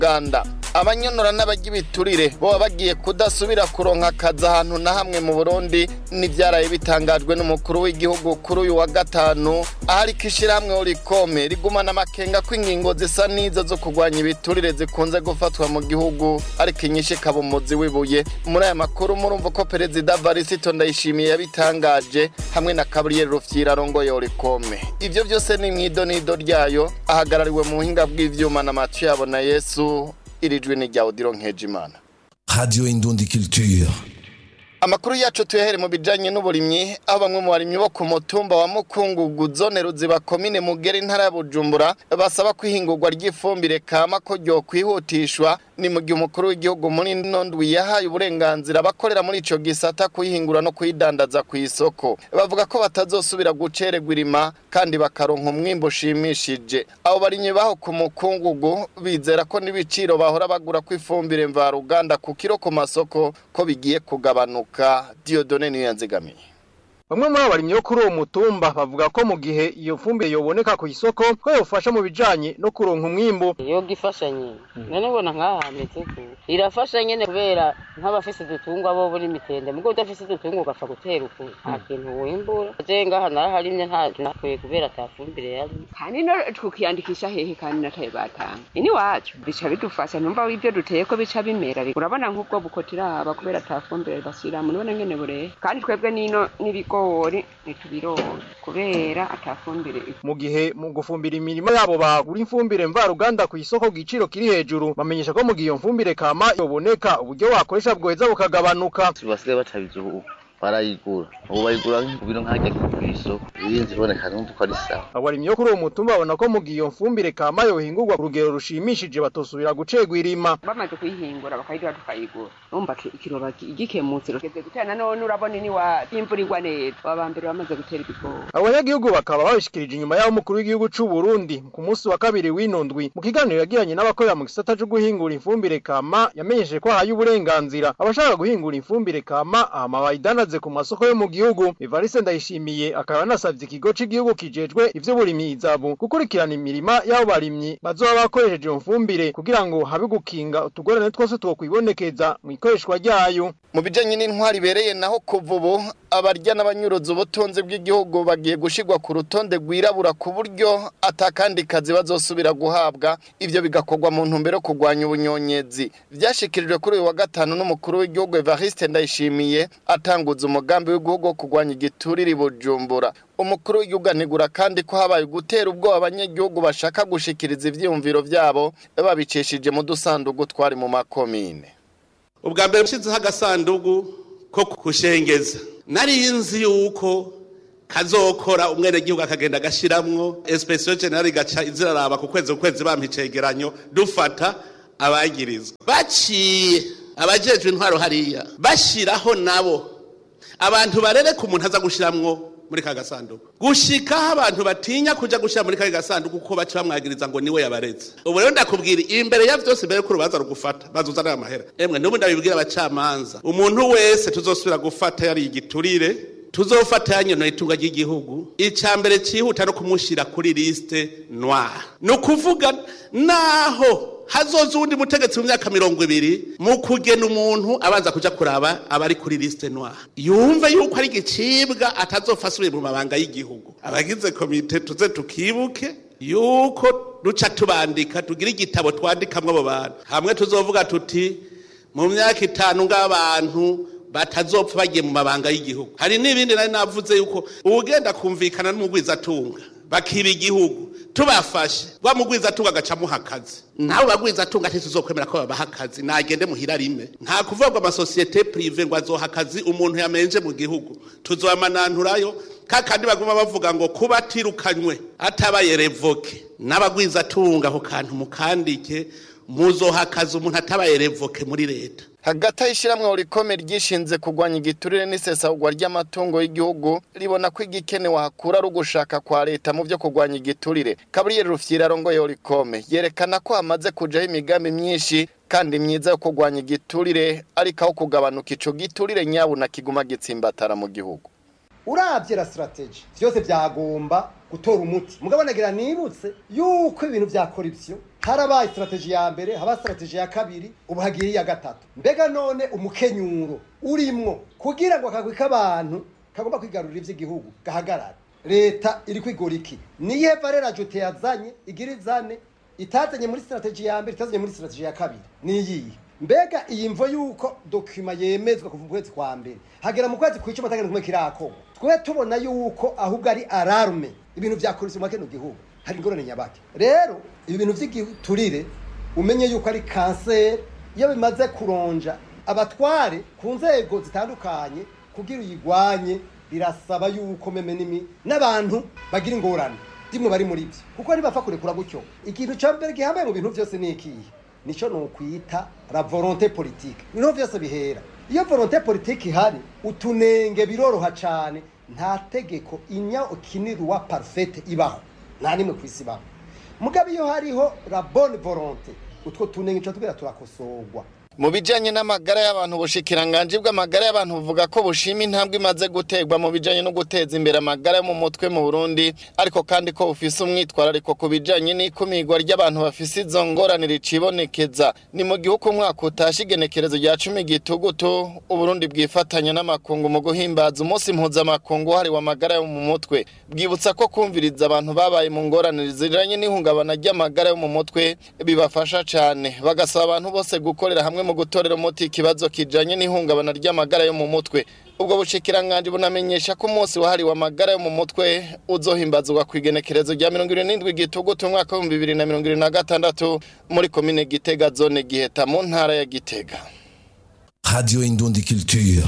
uganda abanyonora n'abajya ibiturire boba bagiye kudasubira kuronka akazi ahantu na hamwe mu burundi n'ibyaraye bitangajwe n'umukuru w'igihugu kuri uyu wa gatanu ahari ko ishyirahamwe urikome rigumana amakenga ko ingingo zisa n'izo zo kurwanya ibiturire zikunze gufatwa mu gihugu ariko inyinshi ikaba umuzi w'ibuye muri aya makuru murumva ko perezida varisito ndayishimiye yabitangaje hamwe na kaburiyeri rufyira arongoye urikome ibyo byose ni mu idonido ryayo ahagarariwe mu buhinga bw'ivyuma na matu yabo na yesu iri jwi ni rya odiro nkejimana Radio Indundi Culture. amakuru yacu tuyahere mu bijanye n'uburimyi aho bamwe mu barimyi bo ku mutumba wa mukungugu zone ruziba komine mugera intara ya bujumbura basaba ko ihingurwa ry'ifumbire kama ko ryokwihutishwa ni mu gihe umukuru w'igihugu muri ino ndwi yahaye uburenganzira abakorera muri ico gisata kuyihingura no kuyidandaza ku isoko bavuga ko batazosubira gucererwa irima kandi bakaronka umwimbo ushimishije abo barimyi baho ku mukungugu bizera ko n'ibiciro bahora bagura ko ifumbire mvaruganda ku kiro ku masoko ko bigiye kugabanuka Diodone niyo yanzigamiye Bamwe muri abo barimyi bo kuri uwo mutumba bavuga ko mu gihe iyo fumbire yoboneka ku isoko ko yofasha mu bijanye no kuronka umwimbu yoga ifasha nyene none ubona nk'aha hameze ku irafasha nyene kubera nk'abafise udutungwa bo buri mitende mugo udafise udutungwa ugapfa gutera uku nta kintu wimbura je ngaha naraharimye nta nakwiye kubera ata fumbire yari kandi no tukiyandikisha hehe kandi nataye batanga ini wacu bica bidufasha numva ibyo duteye ko bica bimera urabona nk'ubwo bukotiraba kubera ata fumbire bashyiramo none ngene bureye kandi twebwe nino n'ibigori ntitubironka kubera ata fumbire mu gihe mu gufumbira imirima yabo bagura ifumbire mvaruganda ku isoko ku giciro kiri hejuru bamenyesha ko mu gihe iyo mfumbire kama yoboneka uburyo wakoresha bwoheza bukagabanuka basigaye batabizi ubu barayigura ubu bayigura ku biro nk'ajya ku isoko irinzi iboneka numva ko ari sawa abarimyi bo kuri uwo mutumba babona ko mu gihe iyo mfumbire kama yohingurwa ku rugero rushimishije batosubira gucegwa irima bamaze kuyihingura bakayidura tukayigura urumva ki- ikiroba ki- gikemutse rugeze gutera nanone urabona ini wa imvura igwa neza aba mbere bamaze gutera ibigori abanyagihugu bakaba babishikirije inyuma y'aho umukuru w'igihugu c'u Burundi ku munsi wa kabiri w'ino ndwi mu kiganiro yagiranye n'abakorera mu gisata co guhingura ifumbire kama yamenyesheje ko ahaye uburenganzira abashaka guhingura ifumbire kama hama bayidanaze ku masoko yo mu gihugu Evariste Ndayishimiye akaba yanasavye ikigo c'igihugu kijejwe ivy'uburimyi izabu gukurikirana imirima y'abo barimyi bazoba bakoresheje iyo mfumbire kugira ngo habe gukinga utugorane twose twokwibonekeza mu ikoreshwa ryayo mu bijanye n'intwari ibereye naho kuva ubu abarya n'abanyuruza ubutunzi bw'igihugu bagiye gushirwa ku rutonde rwirabura ku buryo atakandi kazi bazosubira guhabwa ivyo bigakorwa mu ntumbero yo kurwanya ubunyonyezi vyashikirijwe kuri uyu wa gatanu n'umukuru w'igihugu Evariste Ndayishimiye atanguza umugambi w'igihugu wo kurwanya igiturire i Bujumbura umukuru w'igihugu anegura kandi ko habaye gutera ubwoba abanyagihugu bashaka gushikiriza ivyiyumviro vyabo babicishije mu dusandugu twari mu makomine ubwa mbere nshyizeho agasandugu ko kushengeza nari nzi yuko kazokora umwenegihugu akagenda agashiramwo esipesiyo generali igaca iziraraba ku kwezi ku kwezi bampa icegeranyo dufata abagirizwa baciye abajejwe intwaro hariya bashiraho nabo abantu barereka umuntu aza gushiramwo muri ka gasanduku gushikaho abantu batinya kuja gushira muri ka gasanduku kuko baca bamwagiriza ngo niwe yabareze ubu rero ndakubwira imbere ya vyose mbere ko urubanza rugufata bazuzanira amahera emwe n'ubu ndabibwira abacamanza umuntu wese tuzosubira gufata yari igiturire tuzofata yanyonoye itunga ry'igihugu icya mbere cyihuta no kumushira kuri liste noire ni ukuvuga naho hazoza uwundi mutegetsi mu myaka mirongo ibiri mu kugena umuntu abanza kuja kuraba abari kuri liste noire yumve yuko ari igicibwa atazopfa asubiye mu mabanga y'igihugu abagize komite tuze tukibuke yuko duca tubandika tugira igitabo twandikamwo abo bantu hamwe tuzovuga tuti mu myaka itanu ng'abantu batazopfa bagiye mu mabanga y'igihugu hari n'ibindi nari navuze yuko uwugenda kumvikana n'umugwizatunga bakiba igihugu tubafashe wa mugwizatunga agaca amuha akazi nabo bagwizatunga ntituzokwemera ko babaha akazi nagende muhira rime nta kuvuga ngo amasosiyete prive ngo azoha akazi umuntu yamenje mu gihugu tuzobamananturayo kakandi baguma bavuga ngo kuba atirukanywe atabaye revoke n'abagwizatunga ako kantu mukandike muzoha akazi umuntu atabaye revoke muri leta hagati aho ishyirahamwe rikome ryishinze kurwanya igiturire n'isesagurwa ry'amatungo y'igihugu ribona ko igikenewe hakura ari ugushaka kwa leta mu byo kurwanya igiturire kaburiyeri rufyira arongoye rikome yerekana ko hamaze kujaho imigambi myinshi kandi myiza yo kurwanya igiturire ariko aho kugabanuka ico giturire nyabuna kiguma gitsimbatara mu gihugu urabye la strategy byose byagomba gutora umuti mugabo nagira nibutse yuko ibintu bya corruption harabaye strategy ya mbere haba strategy ya kabiri ubu hagiye iya gatatu mbega none umukenyuro urimwo kugira ngo akagwi k'abantu kagomba kwigarurira ivy'igihugu gahagarara leta iri kwigora iki niye valera jote yazanye igira izane itazanye muri strategy ya mbere itazanye muri strategy ya kabiri niyihe mbega iyi mvo yuko dokima yemezwa kuva mu kwezi kwa mbere hagera mu kwezi kw'icumi atagenda kumwe kirakorwa twe tubona yuko ahubwo ari alarme ibintu vyakoretse mu kino gihugu hari ingorane nyabaki rero ibi bintu vy'igiturire umenye yuko ari kanseri iyo bimaze kuronja abatware ku nzego zitandukanye kugira uyigwanye birasaba yuko meme nimi n'abantu bagira ingorane dimwe bari muri byo kuko ntibapfa kurekura gutyo ikintu ca mbere gihambaye mu bintu vyose ni ikihe nico nokwita la volonté politique niho vyose bihera iyo volonté politique ihari utunenge biroroha cane nta tegeko inya ukinirwa parfaite ibaho nta nimwe kwisi ibaho mugabo iyo hariho la bonne volonté utwo tunenge tuba tubwira turakosorwa mu bijanye n'amagara y'abantu ubushikiranganje bw'amagara y'abantu buvuga ko bushima intambwe imaze guterwa mu bijanye no guteza imbere amagara yo mu mutwe mu Burundi ariko kandi ko bufise umwitwarariko ku bijanye n'ikumirwa ry'abantu bafise izo ngorane ricibonekeza ni mu gihugu umwaka utashe igenekerezo rya cumi gitugutu Uburundi bwifatanya n'amakungu mu guhimbaza umunsi mpuzamakungu wahariwe amagara yo mu mutwe bwibutsa ko kumviriza abantu babaye mu ngorane ziranye n'ihungabana ry'amagara yo mu mutwe bibafasha cane bagasaba abantu bose gukorera hamwe mu gutorera umuti ikibazo kijanye n'ihungabana ry'amagara yo mu mutwe ubwo bushikiranganje bunamenyesha ko umunsi wahariwe amagara yo mu mutwe uzohimbazwa ku igenekerezo rya mirongo irindwi n'indwi gitugutu umwaka w'ibihumbi bibiri na mirongo irindwi na gatandatu muri komine gitega zone giheta mu ntara ya gitega Radio Indundi Culture.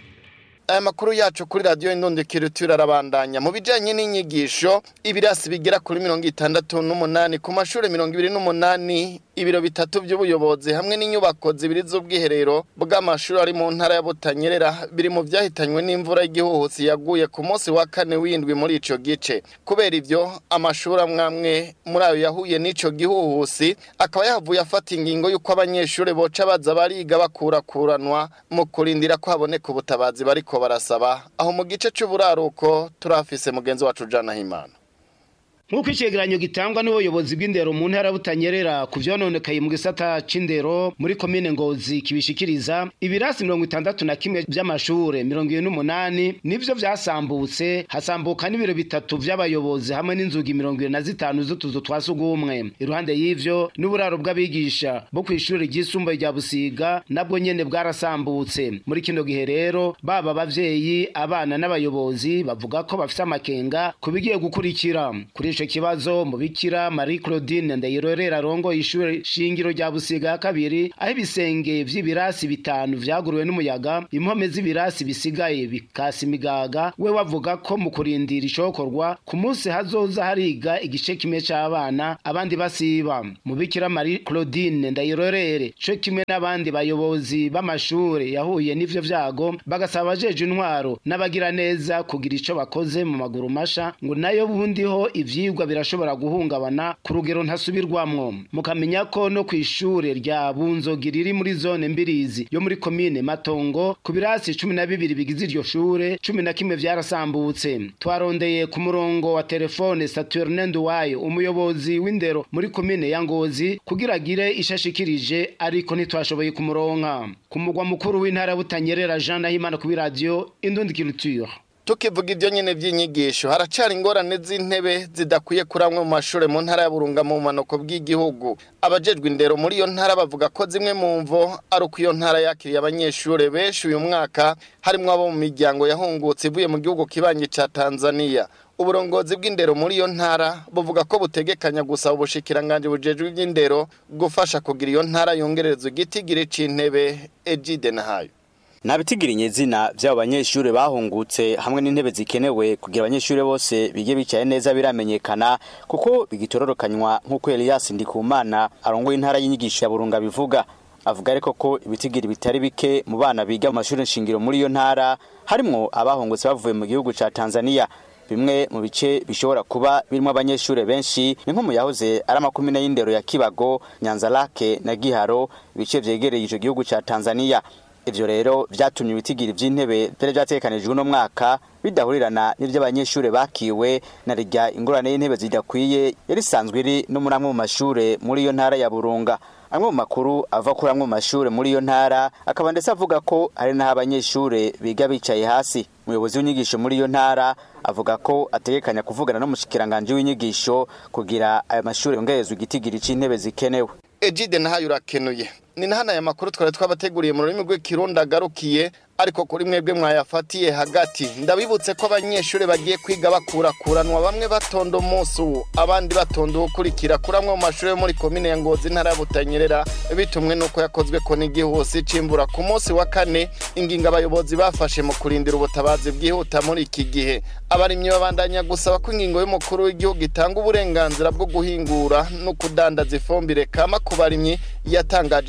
aya makuru yacu kuri radiyo indundikiro arabandanya mu bijyanye n'inyigisho ibirasi bigera kuri mirongo itandatu n'umunani ku mashuri mirongo ibiri n'umunani ibiro bitatu by'ubuyobozi hamwe n'inyubako zibiri z'ubwiherero bw'amashuri ari mu ntara ya butanyerera biri mu byahitanywe n'imvura y'igihuhusi yaguye ku munsi wa kane w'indwi muri icyo gice kubera ibyo amashuri amwe amwe muri ayo yahuye n'icyo gihuhusi akaba yahavuye afata ingingo y'uko abanyeshuri boca baza bariga bakurakuranwa mu kurindira ko haboneka ubutabazi bariko barasaba aho mu gice cy'uburaruko turafise mugenzi wacu Jana Himana nk'uko icegeranyo gitangwa n'ubuyobozi bw'indero mu ntara butanyerera ku vyononekaye mu gisata c'indero muri komine ngozi kibishikiriza ibirasi mirongo itandatu na kimwe vy'amashure mirongo ibiri n'umunani nivyo vyasambutse hasambuka n'ibiro bitatu vy'abayobozi hamwe n'inzugi mirongo ibiri na zitanu z'utuzu twa sugumwe iruhande y'ivyo n'uburaro bw'abigisha bo kw'ishure ryisumbuye rya busiga nabwo nyene bwarasambutse muri kino gihe rero baba abavyeyi abana n'abayobozi bavuga ko bafise amakenga ku bigiye gukurikira kuri ico kibazo mubikira Marie Claudine Ndayirorera arongo ishure shingiro rya Busiga ya kabiri aho ibisenge vy'ibirasi bitanu vyaguruwe n'umuyaga impome z'ibirasi bisigaye bikasi imigaga we wavuga ko mu kurindira icokorwa ku munsi hazoza hariga igice kimwe c'abana abandi basiba mubikira Marie Claudine Ndayirorere co kimwe n'abandi bayobozi b'amashure yahuye n'ivyo vyago bagasaba abajeje intwaro n'abagira neza kugira ico bakoze mu maguru masha ngo nayo bundiho ivyi ivyigwa birashobora guhungabana ku rugero ntasubirwamwo mukamenya ko no kw'ishure rya bunzogi riri muri zone mbirizi yo muri komine matongo ku birasi cumi na bibiri bigize iryo shure cumi na kimwe vyarasambutse twarondeye ku murongo wa telefone saturne nduwayo umuyobozi w'indero muri komine ya ngozi kugira agire ishashikirije ariko ntitwashoboye kumuronka ku mugwa mukuru w'intara butanyerera jean nahimana kuri radiyo indundi culture tukivuga ibyo nyine by'inyigisho haracari ingorane z'intebe zidakwiye kuri amwe mu mashuri mu ntara ya burunga mu bumanuko bw'igihugu abajejwe indero muri iyo ntara bavuga ko zimwe mu mvo ari uko iyo ntara yakiriye abanyeshuri benshi uyu mwaka harimo abo mu miryango yahungutse ivuye mu gihugu kibanyi ca tanzania uburongozi bw'indero muri iyo ntara buvuga ko butegekanya gusaba ubushikiranganje bujejwe iby'indero gufasha kugira iyo ntara yongererezwa igitigiri c'intebe ejide nahayo Nabitigiriye izina by'abo banyeshuri bahungutse hamwe n'intebe zikenewe kugira abanyeshuri bose bige bicaye neza biramenyekana kuko bigitororokanywa nk'uko Elias Ndikumana arongoye intara y'inyigisho ya Burunga bivuga avuga ariko ko ibitigiri bitari bike mu bana biga mu mashuri nshingiro muri iyo ntara harimwo abahungutse bavuye mu gihugu ca Tanzania bimwe mu bice bishobora kuba birimo abanyeshuri benshi ni nko mu yahoze ari amakumyabiri y'indero ya Kibago Nyanza Lake na Giharo ibice vyegereye ico gihugu ca Tanzania ivyo rero vyatumye ibitigiri vy'intebe vyari vyategekanijwe uno mwaka bidahurirana n'ivy'abanyeshure bakiwe na rirya ingorane y'intebe zidakwiye yari isanzwe iri no muri amwe mu mashure muri iyo ntara ya burunga amwe mu makuru ava kuri amwe mu mashure muri iyo ntara akaba ndetse avuga ko hari n'aho abanyeshure biga bicaye hasi umuyobozi w'inyigisho muri iyo ntara avuga ko ategekanya kuvugana n'umushikiranganji w'inyigisho kugira ayo mashure yongerezwe igitigiri c'intebe zikenewe Ejide nahayo urakenuye ni nahana aya makuru twari twabateguriye mu rurimi rw'ikirundi agarukiye ariko kuri mwebwe mwayafatiye hagati ndabibutse ko abanyeshuri bagiye kwiga bakurakuranwa bamwe batonda umunsi uwo abandi batonda uwukurikira kuri amwe mu mashuri yo muri komine ya ngozi intara ya butanyerera bitumwe n'uko yakozwe ko n'igihusi cimbura ku munsi wa kane ingingo abayobozi bafashe mu kurindira ubutabazi bwihuta muri iki gihe abarimyi babandanya gusaba ko ingingo y'umukuru w'igihugu itanga uburenganzira bwo guhingura no kudandaza ifumbire kama ku barimyi yatangaje